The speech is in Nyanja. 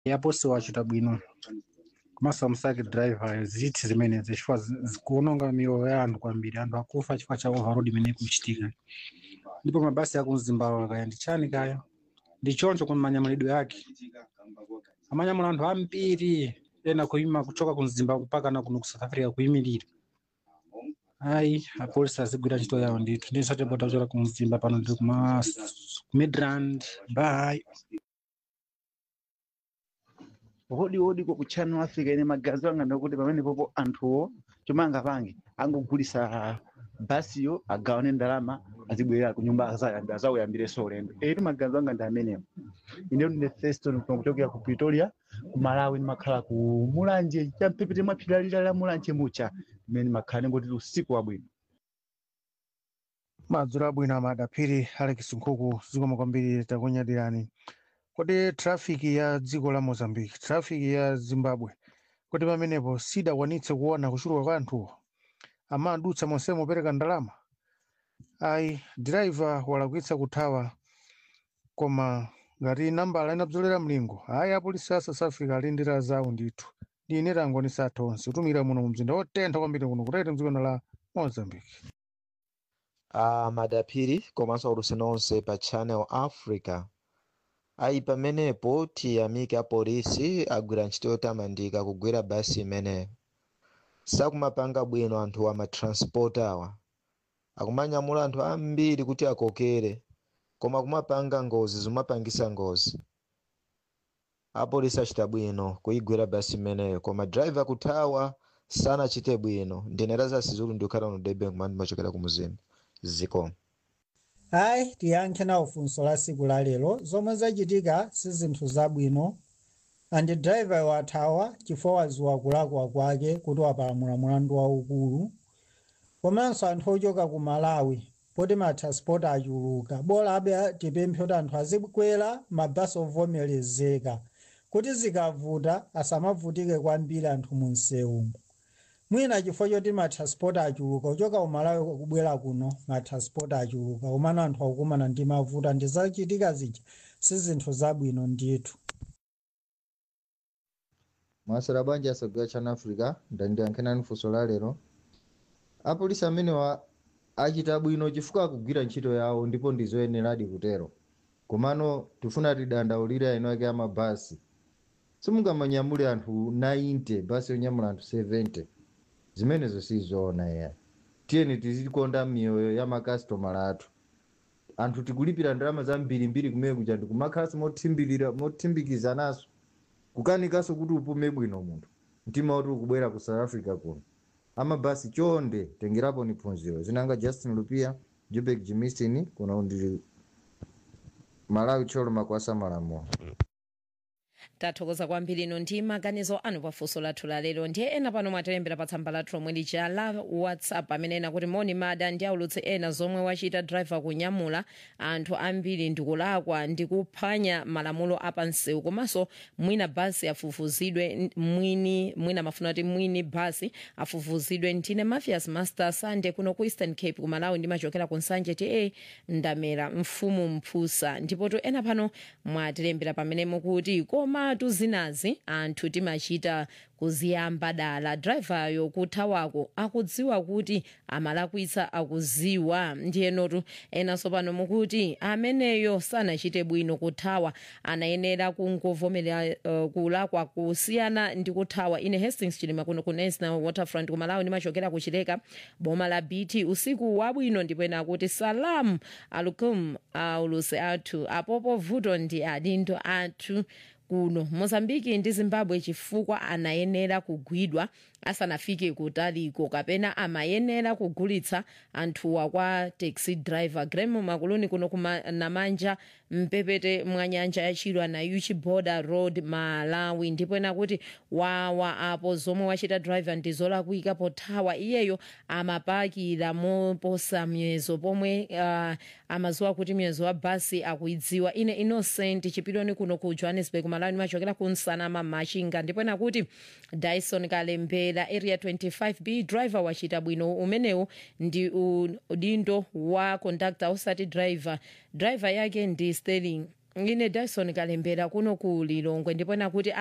yaposi wachita bwino komanso amusake driver ziti zimenezi chifukwa zi- zikuononga miyoyo ya anthu kwambiri anthu akufa chifukwa cha overload imene ikuchitika ndipo mabasi aku mzimbawa kaya ndi chani kaya ndi choncho kwa manyamulidwe yake amanyamula anthu ambiri ena kuima kuchoka ku mzimbawa mpaka na kuno ku south africa kuyimirira ayi apolisi azigwira ntchito yawo ndithu ndisatebota kuchoka ku mzimba pano ndiri kuma ku midrand bye hodi hodi ko ku channel africa ine magazi anga ndakuti pamene popo anthuwo chomwe angapange angogulisa basiyo agawane ndalama azibwerera ku nyumba azayambira azakuyambireso ulendo etu magazi anga ndi amenewo ine ndine feston kuchokera ku pretoria ku malawi ndimakhala ku mulanje champepete mwa phiri lalira la mulanje mucha imene ndimakhala ndingoti usiku wabwino madzulo abwino amadaphiri alex nkhuku zikomo kwambiri takunyadirani kodi trafiki ya dziko la mozambique trafiki ya zimbabwe kuti pamenepo sidakwanitse kuona kuchuluka kwa anthuwo amadutsa monsemo opereka ndalama ayi diraiva walakwitsa kuthawa koma ngati nambala inabzolera mlingo ayi apolisi a south africa alindira zawo ndithu ndi ine tangonisa athu onse kutumira muno mu mzinda wotentha kwambiri kuno kutete mdziko la mozambique a madaphiri komanso aulusi nonse pa channel africa ayi pamenepo tiyamike apolisi agwira ntchito yotamandika kugwira basi imeneyo sakumapanga bwino anthu amatransport awa akumanyamula anthu ambiri kuti akokere koma kumapanga ngozi zimapangisa ngozi apolisi achita bwino kuyigwira basi imeneyo koma driver kuthawa sanachite bwino ndinera sizulu ndikukhala no durban kumene ndimachokera ku muzimu zikomo hayi tiyankhe nawo funso la siku la lero zomwe zachitika si zinthu zabwino andi driver wathawa chifukwa waziwa kulakwa kwake kuti wapalamula mulandu waukulu komanso anthu ochoka ku malawi poti matransport achuluka bora abe tipemphe kuti anthu azikwera mabasi ovomerezeka kuti zikavuta asamavutike kwambiri anthu mu msewumo mwina chifukwa choti matransport achuluka kuchoka ku malawi kubwera kuno matransport achuluka komano anthu akukumana ndi mavuto ndi zachitika zija si zinthu zabwino ndithu mwasera bwanji asogera channel africa ndandiyankhenani funso la lero apolisi amenewa achita bwino chifukwa akugwira ntchito yawo ndipo ndizoyeneradi kutero komano tifuna tidandaulire ino ake amabasi simungamanyamule anthu 90 basi yonyamula anthu 70 zimenezo sizoona ya tiyeni tizikonda miyoyo ya makasitomala athu anthu tikulipira ndalama zambirimbiri kumene kuja ndikumakhalasi mothimbirira mothimbikizanaso kukanikanso kuti upume bwino munthu mtima woti ukubwera ku south africa kuno amabasi chonde tengerapo ni phunziro zinanga justin lupia jubek jimistin kuno ndili malawi tcholo makwasa malamulo tathokoza kwambiri ino ndi maganizo anu pafunso lathu la lero ndiye ena pano mwatilembera pa tsamba lathu lomwe lija la whatsapp amene ena kuti moni mada ndi aulutse ena zomwe wachita driver kunyamula anthu ambiri ndikulakwa ndikuphwanya malamulo apansewu komanso mwina basi afufuzidwe mwini mwina mafuna kuti mwini basi afufuzidwe ndine mafias master sande kuno ku eastern cape kumalawi ndimachokera ku nsanje ti e ndamera mfumu mphusa ndipotu ena pano mwatilembera pamene mukuti koma tuzinazi anthu timachita kuziyamba dala drivayo kuthawako akudziwa kuti amalakwitsa akuziwa ndiyenotu enanso pano mukuti ameneyo sanachite bwino kuthawa anayenera kungovomerera uh, kulakwa kusiyana ndi kuthawa ine hastings chilima kuno ku national waterfront kumalawi ndimachokera kuchileka boma la bt usiku wabwino ndipo ena akuti salamu alukum auluse athu apopo vuto ndi adindo athu kuno mozambiki ndi zimbabwe chifukwa anayenera kugwidwa asanafike kutaliko kapena amayenera kugulitsa anthuwa kwa taxi driver gremo makuluni kuno kunamanja mpepete mwa nyanja yachilwa na uchi border road malawi ndipo ena kuti wawa apo zomwe wachita driver ndi zolakwika pothawa iyeyo amapakira moposa miyezo pomwe uh, amaziwa kuti miyezo wa basi akuidziwa ine innocent chipiloni kuno ku johannesburg malawi machokera ku nsanama machinga ndipo ena kuti dyson kalembera area 25b driver wachita bwino umenewu ndi udindo wa conductor osati driver driver yake ndi sterling ine dyson kalembera kuno ku lilongwe ndipo nakuti